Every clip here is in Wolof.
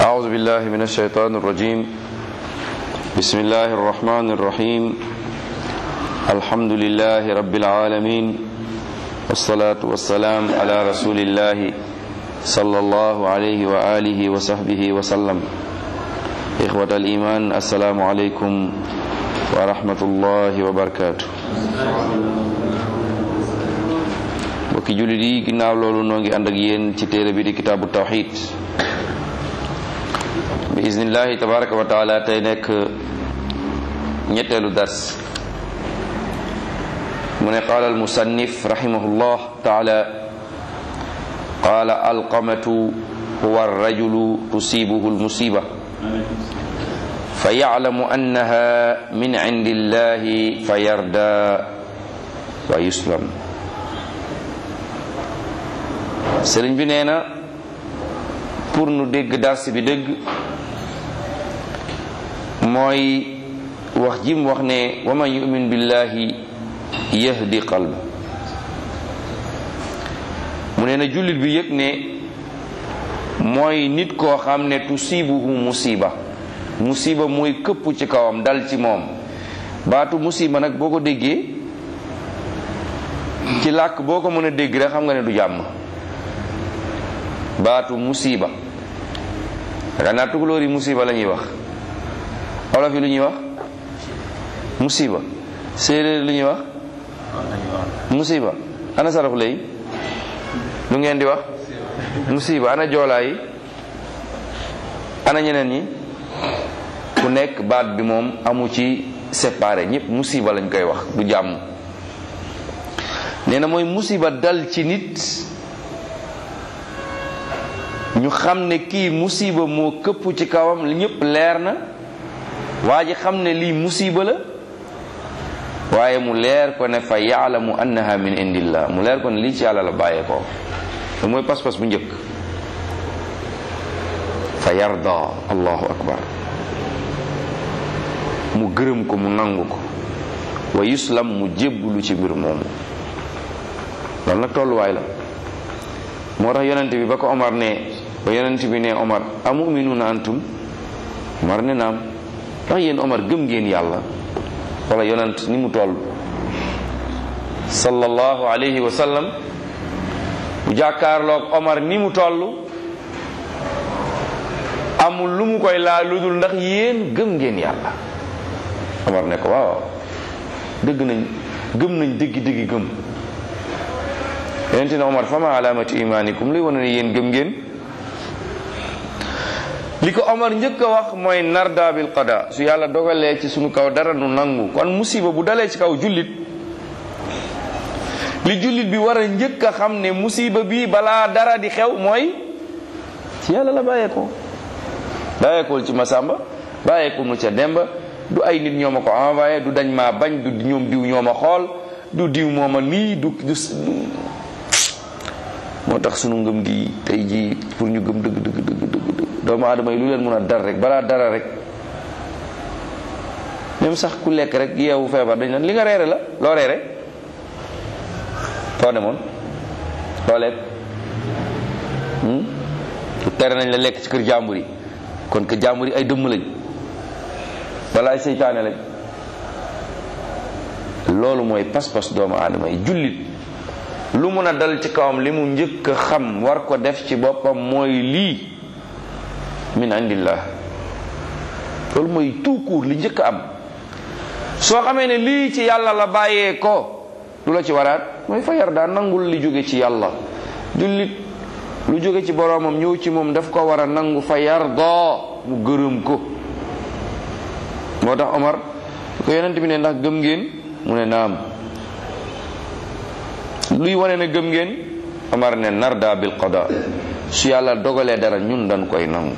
أعوذ بالله من الشيطان الرجيم بسم الله الرحمن الرحيم الحمد لله رب العالمين والصلاة والسلام على رسول الله صلى الله عليه وآله وصحبه وسلم إخوة الإيمان السلام عليكم ورحمة الله وبركاته mbokki jullit yi ginnaaw loolu noo ngi ànd ak yéen ci téere bi di kitaabu tawxid bi iznillahi tabaraka wa taala tey nekk ñetteelu dars mu ne qaala almusannif rahimahullah taala qaala alqamatu huwa arrajulu tusibuhu almusiba fa yaclamu annaha min cindi illahi fa yarda wa yuslam sëriñ bi nee na pour nu dégg dars bi dégg mooy wax jim wax ne wa man yumin billahi yahdi qalb mu nee na jullit bi yëg ne mooy nit koo xam ne tusibuhu musiba musiba mooy këpp ci kawam dal ci moom baatu musiba nag boo ko déggee ci làkk boo ko mën a dégg rek xam nga ne du jàmm baatu musiba xanaa tukulóor yi musiba la ñuy wax olof yi lu ñuy wax musiba séeréer lu ñuy wax musiba ana sarafu lay lu ngeen di wax musiba ana joolaa yi ana ñeneen ñi ku nekk baat bi moom amu ci séparé ñëpp musiba lañ koy wax du jàmm nee na mooy musiba dal ci nit ñu xam ne kii musiba moo këpp ci kawam li ñëpp leer na waa ji xam ne lii musiba la waaye mu leer ko ne fa yaalamu annaha min indillah mu leer ko ne lii ci yàlla la bàyyee ko te mooy pas-pas bu njëkk fa yarda allahu akbar mu gërëm ko mu nangu ko wa yuslam mu jébbulu ci mbir moomu loolu nag tolluwaay la moo tax yonent bi ba ko Omar ne ba yonent bi ne Omar amuminuuna antum Omar ne naam ndax yéen Omar gëm ngeen yàlla wala yonent ni mu toll sallallahu alayhi wa sallam bu jàkkaarloog Omar ni mu toll amul lu mu koy laa lu dul ndax yéen gëm ngeen yàlla Omar ne ko waaw dëgg nañ gëm nañ dëggi dëggi gëm yonente ne Omar fama alamati imanikum luy wane ne yéen gëm ngeen li ko Omar njëkk a wax mooy narda bil qada su yàlla dogalee ci sunu kaw dara nu nangu kon musiba bu dalee ci kaw jullit li jullit bi war a njëkk a xam ne musiba bi balaa dara di xew mooy ci yàlla la bàyyeekoo bàyyeekool ci Masamba bàyyeekul mu ca Demba du ay nit ñoo ma ko envoyé du dañ maa bañ du ñoom diw ñoo ma xool du diw moo ma lii du du moo tax sunu ngëm gi tey jii pour ñu gëm dëgg dëgg dëgg dëgg dëgg doomu aadama yi lu leen mën a dar rek balaa dara rek même sax ku lekk rek yeewu feebar dañ naan li nga reere la loo reere foo demoon loo lekk tere nañ la lekk ci kër jàmbur yi kon kër jàmbur yi ay dëmm lañ wala ay seytaane lañ loolu mooy pas-pas doomu aadama yi jullit lu mun a dal ci kawam li mu njëkk a xam war ko def ci boppam mooy lii min indillah loolu mooy tout court li njëkk a am soo xamee ne lii ci yàlla la bàyyee ko lu la ci waraat mooy fa yar daa nangul li jóge ci yàlla jullit lu jóge ci boroomam ñëw ci moom daf ko war a nangu fa yar doo mu gërëm ko moo tax Omar ko yonent bi ne ndax gëm ngeen mu ne naam luy wane ne gëm ngeen Omar ne narda bil qada su yàlla dogalee dara ñun dañ koy nangu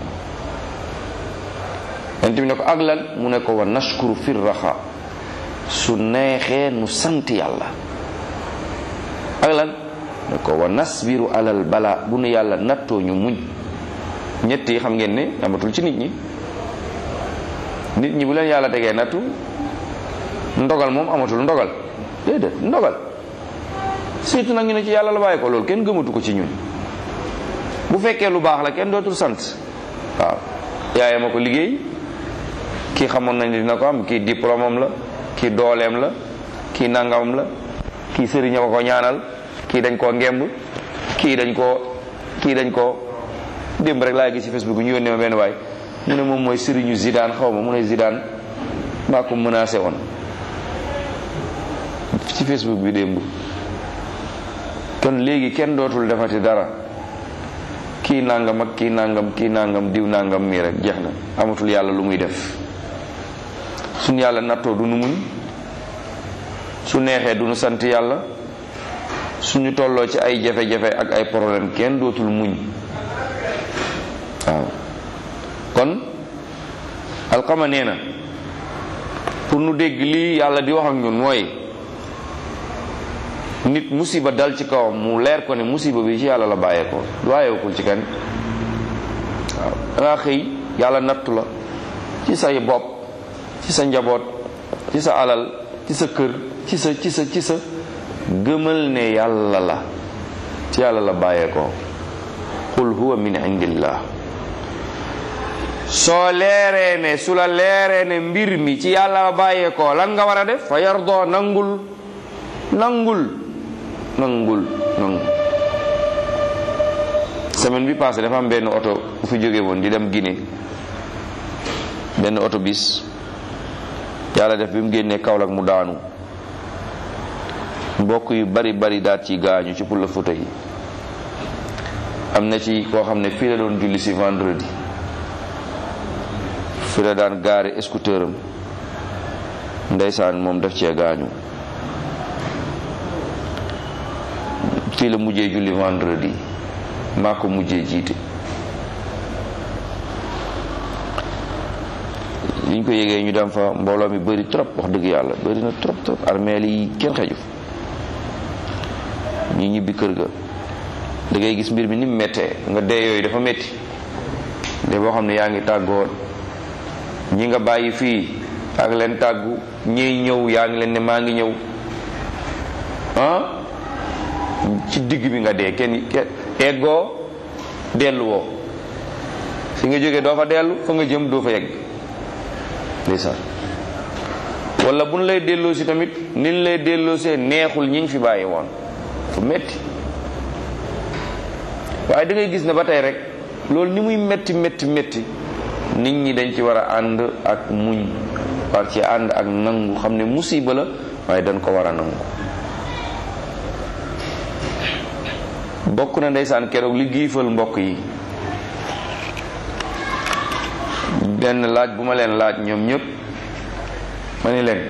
yonent bi ne ko ak lan mu ne ko wa nashkuru fir raxa su neexee nu sant yàlla ak lan ne ko wa nasbiru alal bala bu nu yàlla nattoo ñu muñ ñett yi xam ngeen ne amatul ci nit ñi nit ñi bu leen yàlla tegee nattu ndogal moom amatul ndogal déedéet ndogal surtout nag ñu ne ci yàlla la bàyyi ko loolu kenn gëmatu ko ci ñun bu fekkee lu baax la kenn dootul sant waaw yaayam a ko liggéey kii xamoon nañ dina ko am kii diplôme am la kii dooleem la kii nangamam la kii sëriñ a ko ñaanal kii dañ koo ngemb kii dañ koo kii dañ koo démb rek laa gis ci Facebook ñu yónnee ma benn waay mu ne moom mooy sëriñu Zidane xaw ma mu ne Zidane maa ko menacé woon ci Facebook bi démb kon léegi kenn dootul defati dara kii nangam ak kii nangam kii nangam diw nangam mii rek jeex na amatul yàlla lu muy def suñ yàlla nattoo du nu muñ su neexee du nu sant yàlla suñu tolloo ci ay jafe-jafe ak ay problème kenn dootul muñ waaw kon alxama nee na pour nu dégg lii yàlla di wax ak ñun mooy nit musiba dal ci kawam mu leer ko ne musiba bi ci yàlla la bàyyeekoo du bàyyeekul ci kenn waaw dangaa xëy yàlla nattu la ci say bopp ci sa njaboot ci sa alal ci sa kër ci sa ci sa ci sa gëmal ne yàlla la ci yàlla la bàyyeekoo qul huwa min indillah soo leeree ne su la leeree ne mbir mi ci yàlla la bàyyeekoo lan nga war a def fa yardoo nangul nangul nangul nangu semaine bi passé dafa am benn oto bu fi jóge woon di dem Guinée benn oto bis yàlla def bi mu génnee Kaolack mu daanu mbokk yu bari bari daat ci gaañu ci pour la photo yi am na ci koo xam ne fii la doon julli si vendredi fii la daan gaare scooter am ndeysaan moom daf cee gaañu fii la mujjee julli vendredi maa ko mujjee jiite liñ ko yégee ñu dem fa mbooloo mi bëri trop wax dëgg yàlla bëri na trop trop armeel yi kenn xeju ñu ñibbi kër ga da ngay gis mbir mi ni mu méttee nga dee yooyu dafa métti de boo xam ne yaa ngi tàggoo ñi nga bàyyi fii yaa ngi leen tàggu ñiy ñëw yaa ngi leen ne maa ngi ñëw ah ci digg bi nga dee kenn eggoo delluwoo fi nga jógee doo fa dellu fa nga jëm doo fa yegg ndeysaan wala bu ñu lay delloo si tamit ni ñu lay delloo see neexul ñi ñu fi bàyyi woon fu metti waaye da ngay gis ne ba tey rek loolu ni muy metti metti metti nit ñi dañ ci war a ànd ak muñ war ci ànd ak nangu xam ne musiba la waaye dañ ko war a nangu bokk na ndeysaan keroog li giifal mbokk yi benn laaj bu ma leen laaj ñoom ñëpp ma ni leen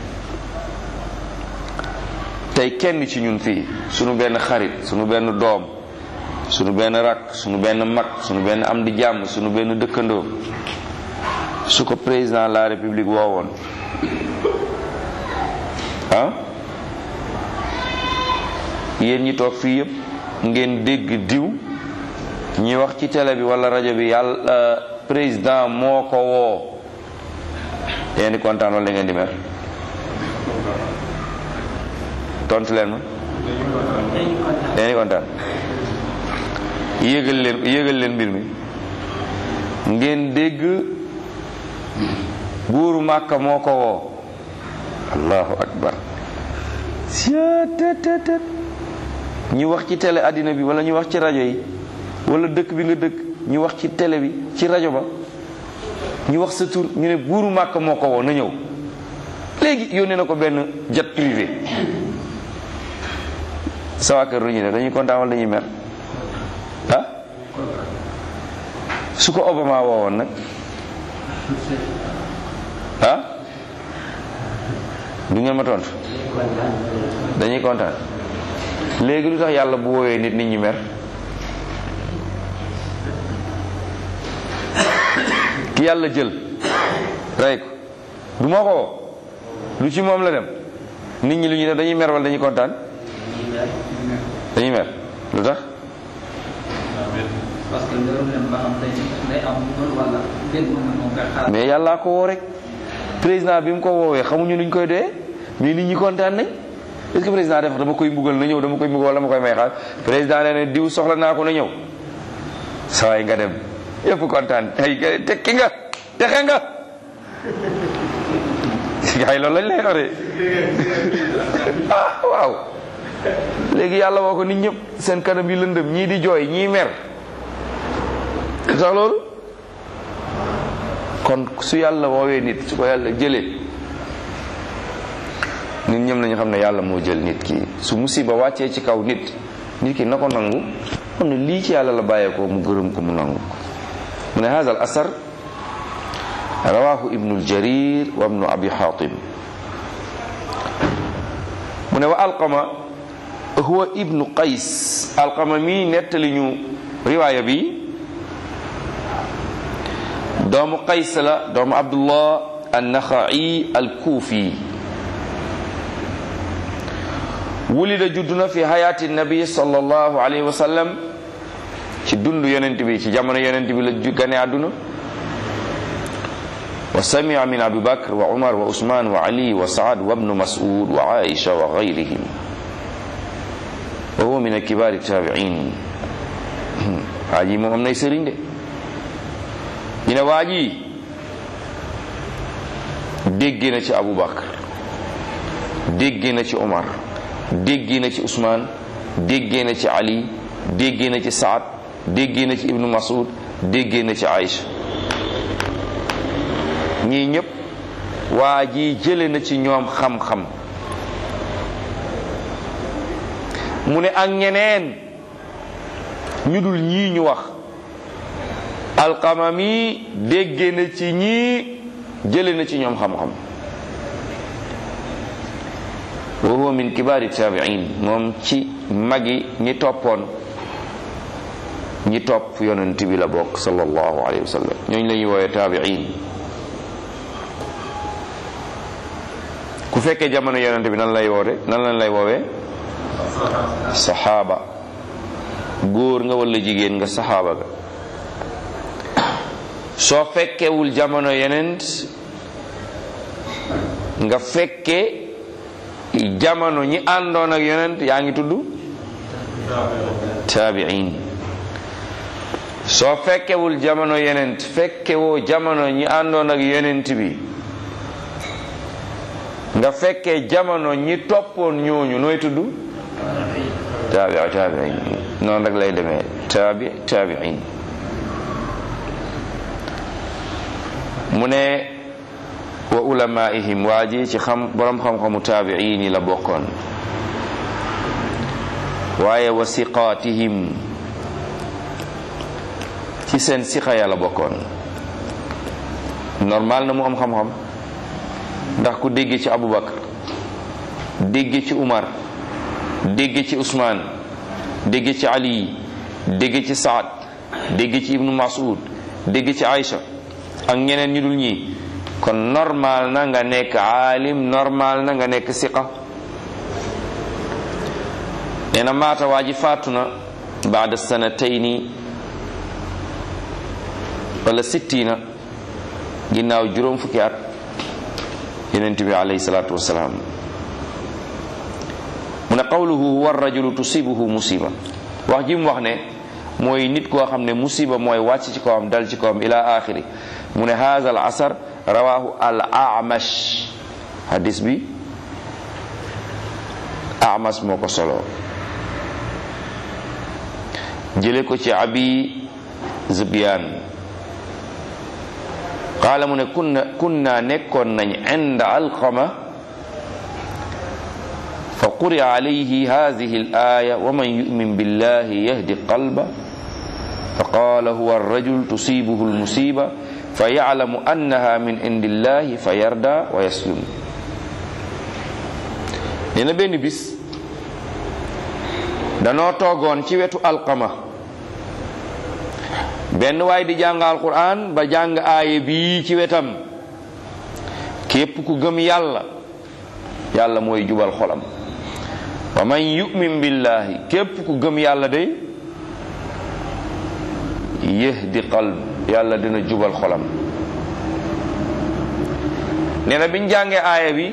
tey kenn ci ñun fii sunu benn xarit sunu benn doom sunu benn rakk sunu benn mag sunu benn am di jàmm sunu benn dëkkandoo su ko président de la république woowoon ah yéen ñi toog fii yëpp ngeen dégg diw ñi wax ci télé bi wala rajo bi yàlla président moo ko woo ngeen di kontaan wala ngeen di mer tontu leen ma ngeen di kontaan yéegal leen yéegal leen mbir mi ngeen dégg buuru màkka moo ko woo allahu akbar seetetetet ñu wax ci télé àddina bi wala ñu wax ci rajo yi wala dëkk bi nga dëkk ñu wax ci télé bi ci rajo ba ñu wax sa tur ñu ne buuru màkk moo ko woo na ñëw léegi yónnee na ko benn jet privé sa waa kër lu ñu ne dañuy kontaan wala dañuy mer ah su ko Obama woowoon nag ah du ngeen ma tontu dañuy kontaan léegi lu tax yàlla bu woowee nit nit ñi mer ki yàlla jël rey ko du moo ko woo lu ci moom la dem nit ñi lu ñuy def dañuy mer wala dañuy kontaan dañuy mer lu tax parce que ngërëm leen ba xam day day am wala benn moment moo koy xaar mais yàllaa ko woo rek président bi mu ko woowee xamuñu luñ koy doyee mais nit ñi kontaan nañ est-ce que président def dama koy mbugal na ñëw dama koy mbugal wala ma koy may xaar président nee na diw soxla naa ko na ñëw sawaay nga dem yëpp kontaan ay tekki nga texe nga gars yi loolu lañ lay xore ah waaw léegi yàlla woo ko nit ñëpp seen kanam yi lëndëm ñii di jooy ñii mer sax loolu kon su yàlla woowee nit su ko yàlla jëlee nit ñëm nañu xam ne yàlla moo jël nit ki su musiba wàccee ci kaw nit nit ki na ko nangu xam ne lii ci yàlla la bàyyeekoo mu gërëm ko mu nangu mu ne hada al asar rawahu ibnu aljarir wa ibnu abi hatim mu ne wa alqama huwa ibnu qays alqama mi nettali ñu riwaaya bi doomu qays la doomu abdullah annaxai alkuufi wulida judduna fi hayaati nabi sallallahu alayhi wa sallam ci dund yonent bi ci jamono yonent bi la gane àdduna wa samia min abi bakr wa umar wa usman wa ali wa saad wa ibnu mas'ud wa aisha wa gayrihim wa huwa min akibaari tabiin waa ji moom am nay sëriñ de ñu ne waa ji dégg na ci abu bakr dégg na ci umar dégg na ci usman dégg na ci ali dégg na ci saad dégg na ci ibnu mas'ud dégg na ci aisha ñii ñëpp waa ji jële na ci ñoom xam-xam mu ne ak ñeneen ñu dul ñii ñu wax alqamami dégg na ci ñii jële na ci ñoom xam-xam wa huwa min kibaari tabiin moom ci magi ñi toppoon ñi topp yonent bi la bokk sallallahu alayhi wa sallam ñooñu la ñuy woowee tabiin ku fekkee jamono yonent bi nan lay woote nan lañ lay woowee saxaaba góor nga walla jigéen nga saxaaba nga soo fekkewul jamono yonent nga fekke jamono ñi àndoon ak yonent yaa ngi tudd taabiin soo fekkewul jamono yonent fekkewoo jamono ñi àndoon ak yonent bi nga fekkee jamono ñi toppoon ñooñu nooy tudd taabi taabiin noonu rek lay demee taabi taabiin mu ne wa ulamaihim waa ji ci xam borom xam-xamu taabiin yi la bokkoon waaye wa siqaatihim ci seen siqa ya la bokkoon normal na mu am xam-xam ndax ku dégge ci Abubakar dégge ci Umar dégge ci Usmaan dégge ci Ali dégge ci Saad dégge ci Ibnu Mas'ud dégge ci Aïcha ak ñeneen ñu dul ñii kon normal na nga nekk aalim normal na nga nekk siqa nee na maata waa ji faatu na baada sanatayni wala sittina ginnaaw juróom fukki at yonent bi alayhi salaatu wasalaam mu ne qawluhu huwa rajulu tusibuhu musiba wax ji mu wax ne mooy nit koo xam ne musiba mooy wàcc ci kawam dal ci kawam ila axiri mu ne haza al asar rawahu al amash hadis bi amash moo ko solo jële ko ci abi zubyan qaala mu ne kunna kunna nekkoon nañ inda alqama fa quri'a alayhi hadhihi al-aya wa man yu'min billahi yahdi qalba fa qala huwa ar-rajul tusibuhu al-musiba fa ya'lamu annaha min indillahi fa yarda wa yaslum nee na benn bis danoo toogoon ci wetu alqama benn waay di jàng alquran ba jàng aaye bii ci wetam képp ku gëm yàlla yàlla mooy jubal xolam wa man yu'min billahi képp ku gëm yàlla day yahdi qalb yàlla dina jubal xolam nee na biñ jàngee aaya bi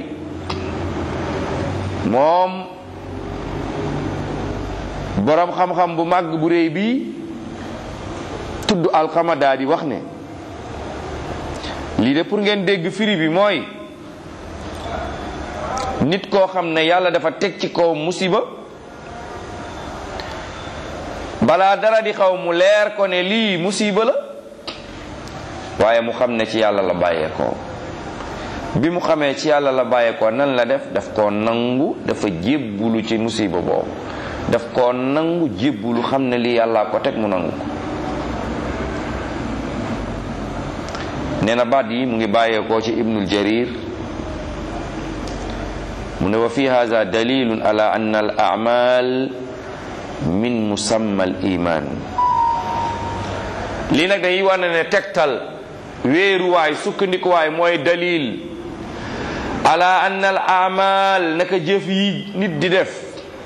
moom boroom xam-xam bu màgg bu réy bii tudd alxama daa di wax ne lii de pour ngeen dégg firi bi mooy nit koo xam ne yàlla dafa teg ci kaw musiba balaa dara di xaw mu leer ko ne lii musiba la waaye mu xam ne ci yàlla la bàyyeekoo bi mu xamee ci yàlla la bàyyeekoo nan la def daf koo nangu dafa jébbulu ci musiba boobu daf koo nangu jébbulu xam ne lii yàllaa ko teg mu nangu ko nee na baat yi mu ngi bàyyeekoo ci ibnul jarir mu ne wa fi hada dalilun ala anna al amal min musamma al iman lii nag day wane ne tegtal wéeruwaay sukkandikuwaay mooy dalil ala anna al amal naka jëf yi nit di def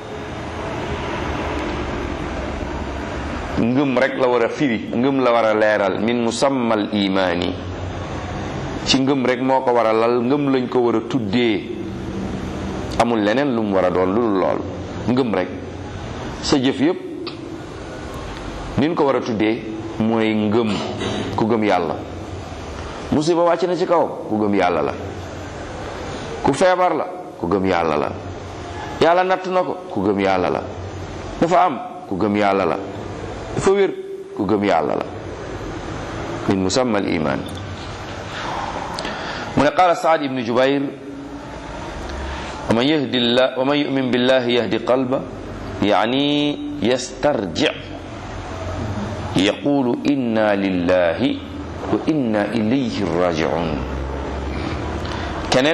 ngëm rek la war a firi ngëm la war a leeral min musamma al imaani ci ngëm rek moo ko war a lal ngëm lañ ko war a tuddee amul leneen lu mu war a doon lu lool ngëm rek sa jëf yépp nin ko war a tuddee mooy ngëm ku gëm yàlla musiba wàcc na ci kawam ku gëm yàlla la ku feebar la ku gëm yàlla la yàlla natt na ko ku gëm yàlla la dafa am ku gëm yàlla la dafa wér ku gëm yàlla la min musamma al iman mu ne qaala saad ibnu jubair wa man yahdi llah wa man yumin billahi yahdi qalba yani yastarji yaqulu inna lillahi wa inna ilayhi rajiun keneen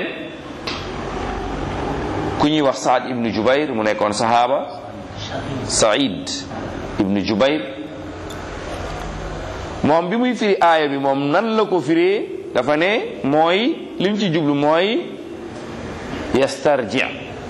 ku ñuy wax saad ibnu jubair mu nekkoon sahaaba said ibnu jubair moom bi muy firi aaya bi moom nan la ko firee dafa ne mooy lim ci jublu mooy yastarji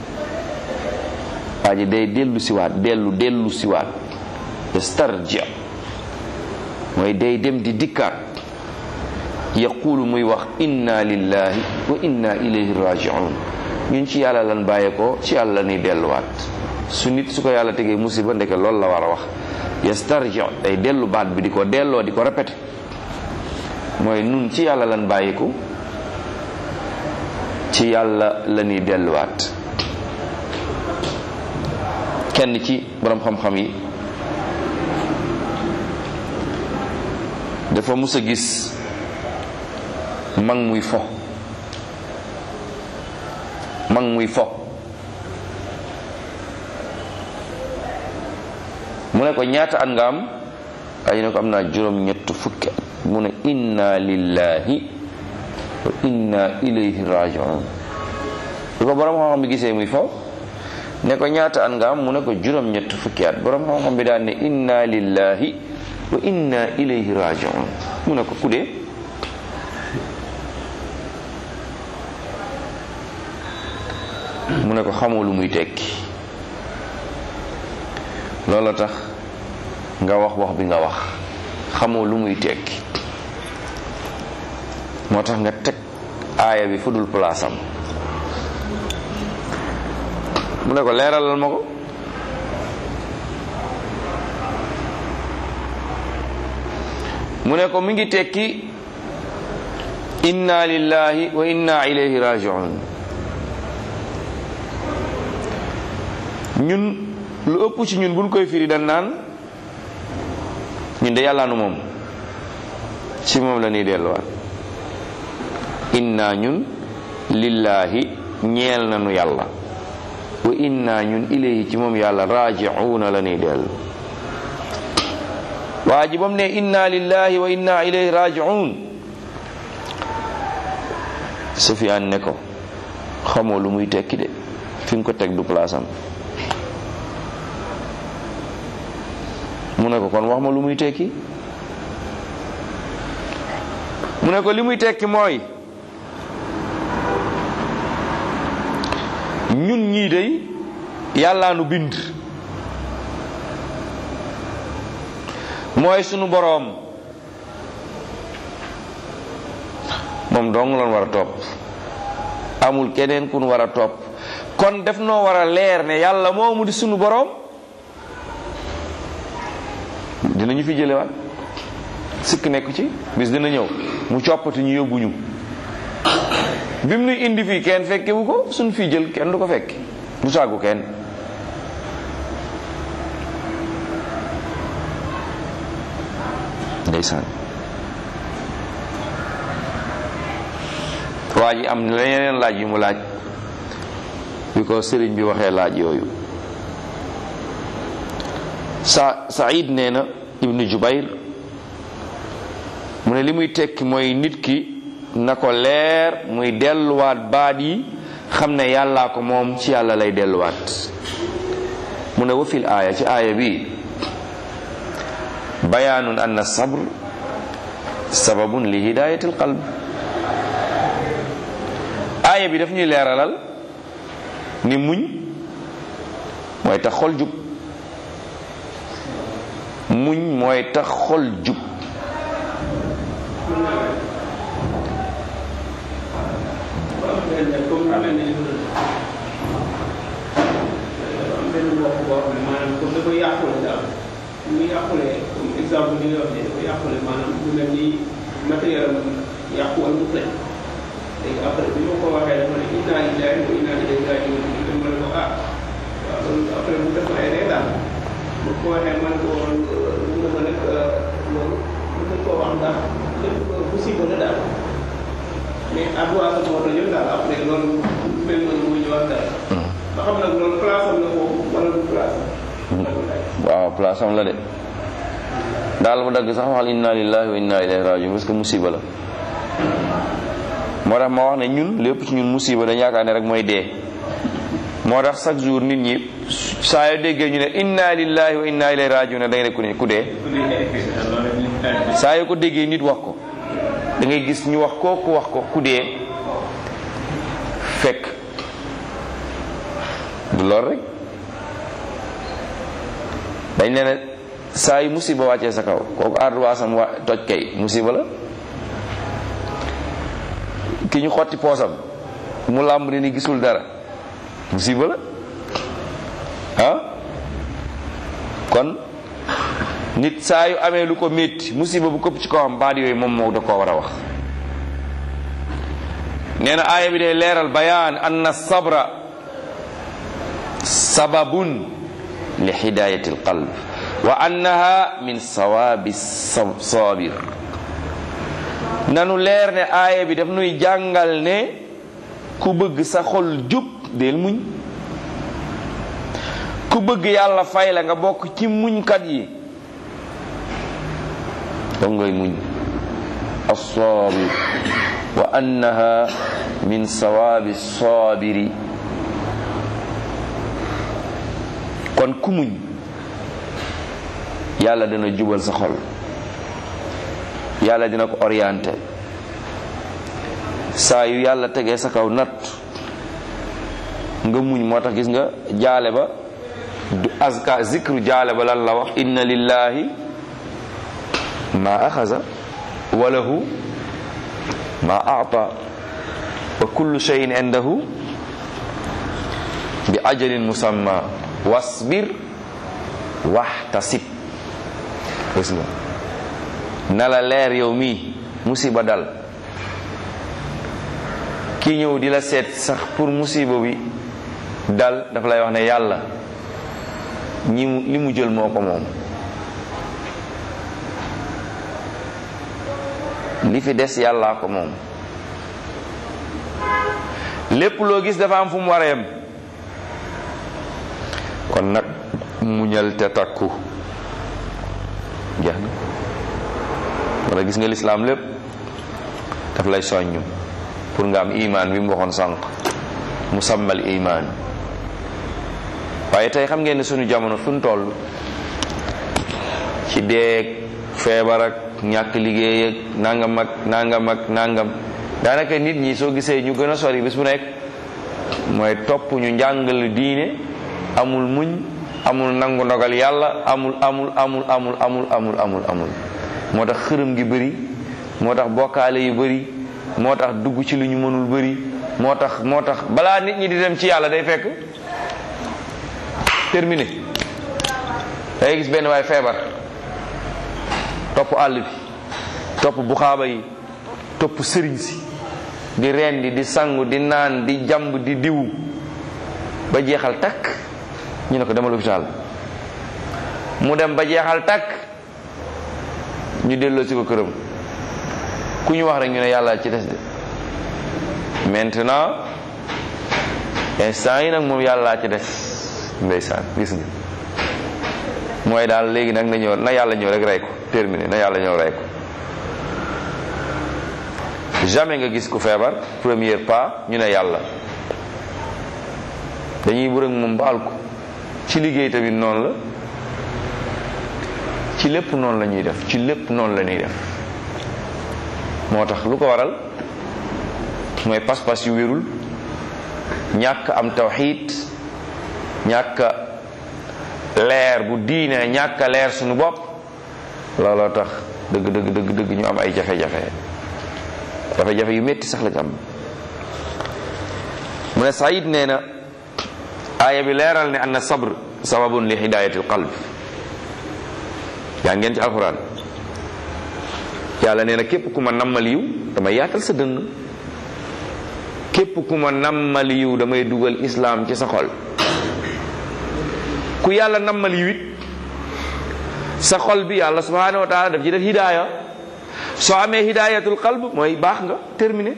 waa ji day dellu siwaat dellu dellu siwaat yastarji mooy day dem di dikkaat yaqulu muy wax inna lillahi wa inna ilayhi rajiun ñun ci yàlla lan bàyyee ko ci yàlla ni delluwaat su nit su ko yàlla tegee musiba ndeke loolu la war a wax yastarji day dellu baat bi di ko delloo di ko répété mooy nun ci yàlla lan bàyyiku ci yàlla la ñuy delluwaat kenn ci borom xam-xam yi dafa mus a gis mag muy fo mag muy fo mu ne ko ñaata at nga am ay ne ko am naa juróom ñett fukki at mu ne inna lillahi wa inna ilayhi rajiun lu ko borom xam-xam bi gisee muy fo ne ko ñaata at nga am mu ne ko juróom ñett fukki at borom xam-xam bi daan ne inna lillahi wa inna ilayhi rajiun mu ne ko kudee mu ne ko xamoo lu muy tekki loolu tax nga wax wax bi nga wax xamoo lu muy tekki moo tax nga teg aaya bi fu dul palaasam mu ne ko leeralal ma ko mu ne ko mi ngi tekki inna lillahi wa inna ilayhi rajiun ñun lu ëpp ci ñun buñ koy firi dañ naan ñun de yàlla nu moom ci moom la ñuy delluwaat inna ñun lillahi ñeel nanu yàlla wa inna ñun ilayhi ci moom yàlla raji'una la ñuy dellu waa ji bam ne inna lillahi wa inna ilayhi raji'un Sufyaan ne ko xamoo lu muy tekki de fi nga ko teg du place am mu ne ko kon wax ma lu muy tekki mu ne ko li muy tekki mooy ñun ñii day yàllaa nu bind mooy sunu boroom moom dong lan war a topp amul keneen ku nu war a topp kon def noo war a leer ne yàlla moomu di sunu boroom dinañu fi jëlewaat sikk nekk ci bis dina ñëw mu coppati ñu yóbbu ñu bi mu nuy indi fii kenn fekkewu ko suñ fii jël kenn du ko fekk du sàggu kenn ndeysaan waa ji am na yeneen laaj yu mu laaj bi ko sëriñ bi waxee laaj yooyu sa Saïd nee na ibnu Jubayr mu ne li muy tekki mooy nit ki na ko leer muy delluwaat baat yi xam ne yàllaa ko moom ci yàlla lay delluwaat mu ne wa fil aaya ci aaya bi bayaanun anna sabr sababun li hidayatil qalb aaya bi daf ñuy leeralal ni muñ mooy tax xol jub muñ mooy tax xol jub comme lu mel ne am benn mbokk boo xam ne maanaam comme dafa yàqule daal mu yàqule comme exemple li nga wax ne dafa yàqule maanaam lu mel ni matériel am yàqu wala mu tëj léegi après bi ma ko waxee dafa ne inna lillahi wa inna ilayhi rajiun ma ne ko ah waaw loolu après mu def ay ree daal bu ko waxee man ko mu ne ma nag loolu mu ko wax ndax lépp musiba la daal mais adduwaa sa moo tax daal après loolu mel noonu muy ñëwaat daal. ba xam nag loolu place am na foofu wala du place am. waaw place am la de daal mu dagg sax waxal inna lillahi wa inna ilayhi rajiun parce que musiba la moo tax ma wax ne ñun lépp ci ñun musiba dañ yaakaar ne rek mooy dee moo tax chaque jour nit ñi saa yoo déggee ñu ne inna lillahi wa inna ilayhi rajiun da ngay ne ku ne ku dee saa yoo ko déggee nit wax ko da ngay gis ñu wax ko ku wax ko ku dee fekk du lool rek dañ ne ne saa yu musiba wàccee sa kaw kooku arduwaasam wa toj kay musiba la ki ñu xotti poosam mu làmb ne ni gisul dara musiba la ah kon nit saa yu amee lu ko métti musiba bu këpp ci kawam baat yooyu moom moo da koo war a wax nee na aaya bi day leeral bayaan anna sabra sababun li hidayati alqalb wa annaha min sawabi sabir nanu leer ne aaya bi daf nuy jàngal ne ku bëgg sa xol jub del muñ ku bëgg yàlla fay la nga bokk ci muñkat yi donc ngay muñ as-sabir wa annaha min sawabi sabiri kon ku muñ yàlla dina jubal sa xol yàlla dina ko orienté saa yu yàlla tegee sa kaw natt nga muñ moo tax gis nga jaale ba du azka zikru jaale ba lan la wax inna lillahi ma axaza wa lahu ma aata wa kullu shay'in indahu bi ajalin musamma wasbir waxtasib gis nga na la leer yow mii musiba dal ki ñëw di la seet sax pour musiba bi dal dafa lay wax ne yàlla ñi mu li mu jël moo ko moom li fi des yàllaa ko moom lépp loo gis dafa am fu mu war a yem kon nag muñal te takku jeex na wala gis nga lislaam lépp daf lay soññ pour nga am imaan bi mu waxoon sànq mu sàmmal imaan waaye tey xam ngeen ne suñu jamono fu ñu toll ci deeg feebar ak ñàkk liggéey ak nangam ak nangam ak nangam daanaka nit ñi soo gisee ñu gën a sori bis bu nekk mooy topp ñu njàngal diine amul muñ amul nangu ndogal yàlla amul amul amul amul amul amul amul amul moo tax xërëm gi bëri moo tax bokkaale yu bëri moo tax dugg ci lu ñu mënul bëri moo tax moo tax balaa nit ñi di dem ci yàlla day fekk terminé day gis benn waay feebar topp àll bi topp buxaaba yi topp sëriñ si di rendi di sangu di naan di jàmb di diw ba jeexal takk ñu ne ko demal hôpital mu dem ba jeexal takk ñu delloo si ko këram ku ñu wax rek ñu ne yàlla ci des de maintenant instant yi nag moom yàlla ci des ndeysaan gis nga mooy daal léegi nag na ñëw na yàlla ñëw rek rey ko terminé na yàlla ñëw rey ko jamais nga gis ku feebar premier pas ñu ne yàlla dañuy bërëg moom baal ko ci liggéey tamit noonu la ci lépp noonu la ñuy def ci lépp noonu la ñuy def moo tax lu ko waral mooy pas-pas yu wérul ñàkk am tawxiid ñàkk leer bu diine ñàkk leer suñu bopp looloo tax dëgg dëgg dëgg dëgg ñu am ay jafe-jafe jafe-jafe yu métti sax la ñu am mu ne Saïd nee na aaya bi leeral ne anna sabr sababun li hidayati alqalb yaa ngeen ci alquran yàlla nee na képp ku ma nammal yiw damay yaatal sa dënn képp ku ma nammal yiw damay dugal islaam ci sa xol ku yàlla nammal yiw it sa xol bi yàlla subhanahu wa taala daf ci def hidaaya soo amee hidayatul qalb mooy baax nga terminé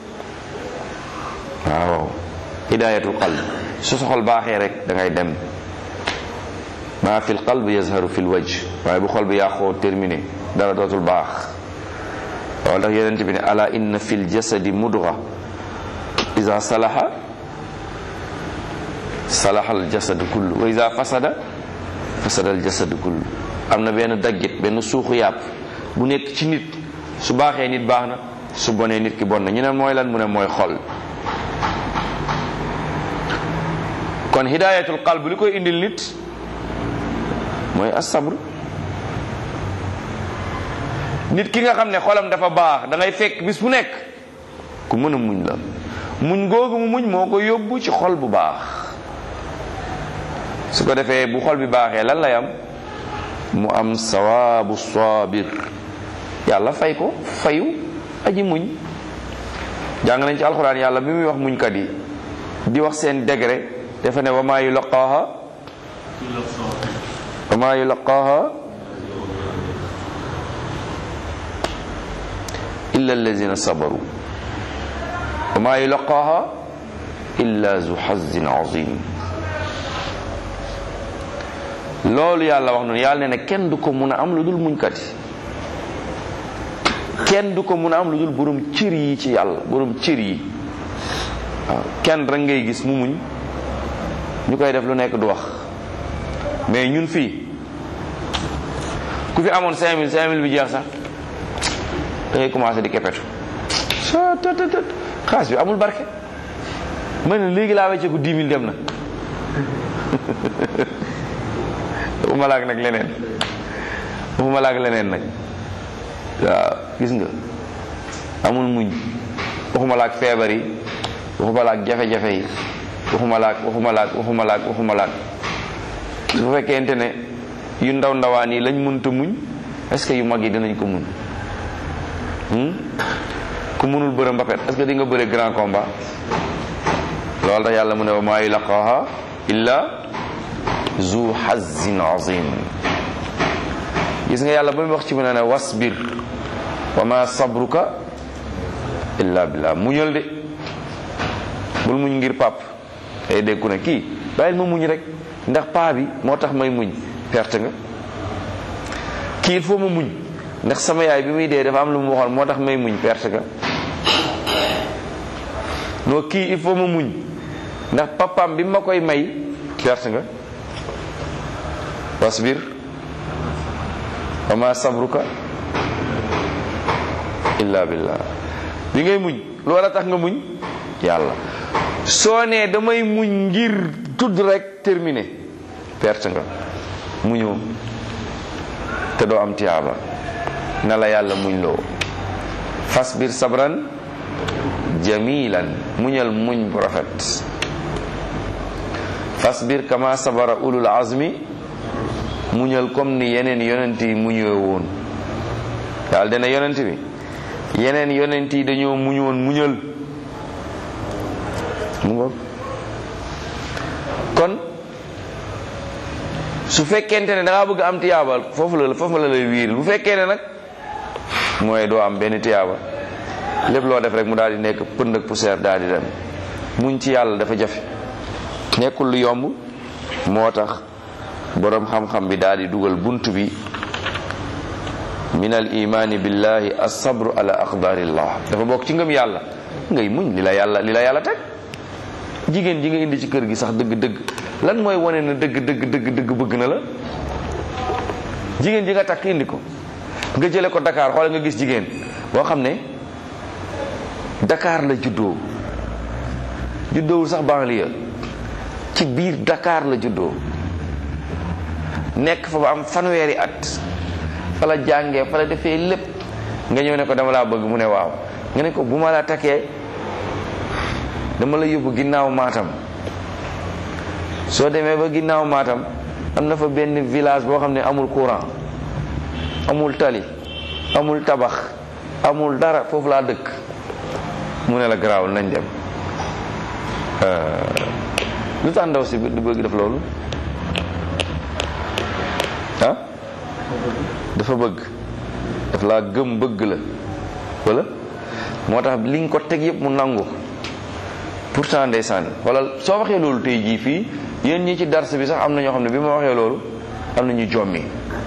waaw hidayatul qalb su sa xol baaxee rek da ngay dem maa fi l qalb yazharu fi l wajh waaye bu xol bi yàqoo terminé dara dootul baax waaw ndax yonent bi ne ala inna fi l jasadi mudga ida salaha salaha al jasadu kullu wa ida fasada fasada al jasadu kullu am na benn daggit benn suuxu yàpp bu nekk ci nit su baaxee nit baax na su bonee nit ki bon na ñu ne mooy lan mu ne mooy xol kon hidayatul qalb li koy indil nit mooy asabr nit ki nga xam ne xolam dafa baax da ngay fekk bis bu nekk ku mën a muñ la muñ googu mu muñ moo ko yóbbu ci xol bu baax su ko defee bu xol bi baaxee lan lay am mu am sawaabu sabir yàlla fay ko fayu aji muñ jàng nañ ci alxuraan yàlla bi muy wax muñkat yi di wax seen degré dafa ne wa maa yulaqaaha wa maa yulaqaaha illa allazina sabaru wa maa yulaqaaha illa zu xazin azim loolu yàlla wax noonu yàlla ne ne kenn du ko mun a am lu dul muñkat yi kenn du ko mun a am lu dul borom cër yi ci yàlla borom cër yi waaw kenn rek ngay gis mu muñ ñu koy def lu nekk du wax mais ñun fii ku fi amoon 5000 5000 bi jeex sax da ngay commencé di kepetu sa të të të xaas bi amul barke ma ne léegi laa wecceeku 10 000 dem na waxuma laak nag leneen waxuma laak leneen nag waaw gis nga amul muñ waxuma laak feebar yi waxuma laak jafe-jafe yi waxuma laak waxuma laak waxuma laak waxuma laak su fekkente ne yu ndaw ndawaan yi lañ mënta muñ est-ce que yu mag yi dinañ ko muñ ku mënul bëre mbapet est-ce que di nga bëre grand combat loolu tax yàlla mu ne wa maa yulaqaaha illa zu hazin azim gis nga yàlla ba mu wax ci mu ne ne wasbir wa ma sabruka illa billah muñal de bul muñ ngir pap ay dégg ku ne kii bàyyil ma muñ rek ndax paa bi moo tax may muñ perte nga kii il faut ma muñ ndax sama yaay bi muy dee dafa am lu mu waxoon moo tax may muñ perte nga noo kii il faut ma muñ ndax papaam bi ma koy may perte nga wasbir wa ma sabruka illa billah li ngay muñ lu war a tax nga muñ yàlla soo nee damay muñ ngir tudd rek terminé perte nga muñoo te doo am tiyaaba na la yàlla muñ loo fasbir sabran jamilan muñal muñ bu rafet fasbir kama sabara ulul azmi muñal comme ni yeneen yonent yi muñoo woon daal dina yonent bi yeneen yonent yi dañoo muñoon muñal mu ngoog kon su fekkente ne da ngaa bëgg am tiyaabal foofu la foofu la lay wiir bu fekkee ne nag mooy doo am benn tiyaaba lépp loo def rek mu daal di nekk pënd ak poussière daal di dem muñ ci yàlla dafa jafe nekkul lu yomb moo tax boroom xam-xam bi daal di dugal bunt bi min al imaani billahi as-sabru ala aqdarillah dafa bokk ci ngëm yàlla ngay muñ li la yàlla li la yàlla teg jigéen ji nga indi ci kër gi sax dëgg-dëgg lan mooy wane na dëgg dëgg dëgg dëgg bëgg na la jigéen ji nga takk indi ko nga jële ko Dakar xoole nga gis jigéen boo xam ne Dakar la juddoo juddoowul sax banlieue ci biir Dakar la juddoo nekk fa ba am fanweeri at fa la jàngee fa la defee lépp nga ñëw ne ko dama laa bëgg mu ne waaw nga ne ko bu ma la takkee dama la yóbbu ginnaaw maatam soo demee ba ginnaaw maatam am na fa benn village boo xam ne amul courant amul tali amul tabax amul dara foofu laa dëkk mu ne la garaawul nañ dem lu tax ndaw si di bëgg def loolu ah dafa bëgg daf laa gëm bëgg la wala moo tax li nga ko teg yëpp mu nangu pourtant ndeysaan wala soo waxee loolu tey jii fii yéen ñi ci dars bi sax am na ñoo xam ne bi ma waxee loolu am na ñu jommi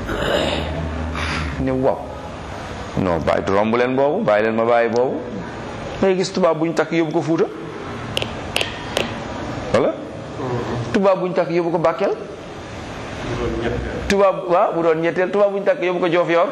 ne waaw non bàyyi romb leen boobu bàyyi leen ma bàyyi boobu ngay gis tubaab bu ñu takk yóbbu ko fuuta wala tubaab bu ñu takk yóbbu ko bàkkeel tubaab waaw bu doon ñetteel tubaab bu ñu takk yóbbu ko joof yor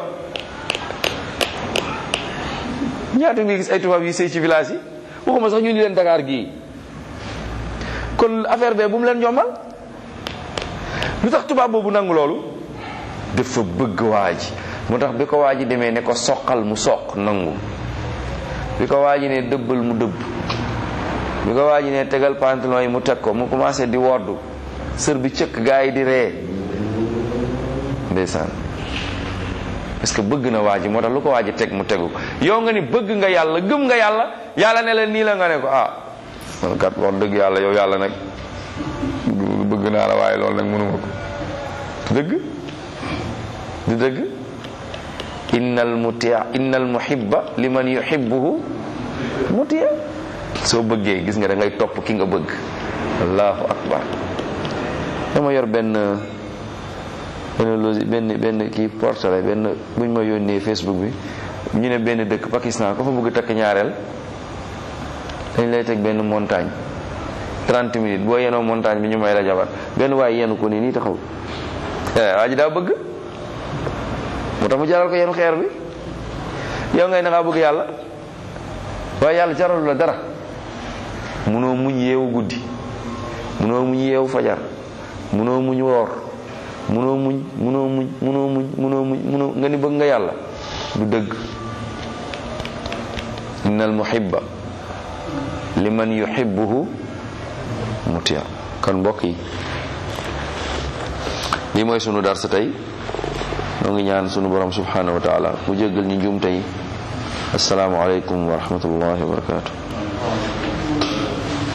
ñaata nga gis ay tubaab yi sëy ci village yi waxuma sax ñu ni leen Dakar gii kon affaire bee bu mu leen jombal lu tax tubaab boobu nangu loolu dafa bëgg waa ji moo tax bi ko waa ji demee ne ko soqal mu soq nangu bi ko waa ji ne dëbbal mu dëbb bi ko waa ji ne tegal pantalon yi mu teg ko mu commencé di woddu sër bi cëkk gaa yi di ree ndeysaan parce que bëgg na waa ji moo tax lu ko waa ji teg mu tegu yow nga ni bëgg nga yàlla gëm nga yàlla yàlla ne la nii la nga ne ko ah man kat wax dëgg yàlla yow yàlla nag bëgg naa la waaye loolu nag mënuma ko dëgg du dëgg innal mutia innal muhibba liman yuhibbuhu mutia soo bëggee gis nga da ngay topp ki nga bëgg allahu akbar dama yor benn benn logi benn benn kii portrait benn buñ ma yónnee facebook bi ñu ne benn dëkk Pakistan ko fa bëgg takk ñaareel dañ lay teg benn montagne 30 minutes boo yenoo montagne bi ñu may la jabar benn waaye yenu ko nii nii taxaw waa ji daa bëgg moo tax mu jaral ko yenu xeer bi yow ngay na ngaa bëgg yàlla waaye yàlla jaralu la dara munoo muñ yeewu guddi munoo muñ yeewu fajar munoo muñ woor munoo muñ munoo muñ munoo muñ munoo muñ munoo nga ni bëgg nga yàlla du dëgg innal muhibba liman yuhibbuhu mutia kon mbokk yi lii mooy sunu dar sa tey noo ngi ñaan sunu borom subhanahu wa taala mu jéggal ñu njuum tey assalaamu aleykum wa rahmatullahi wa barakatuh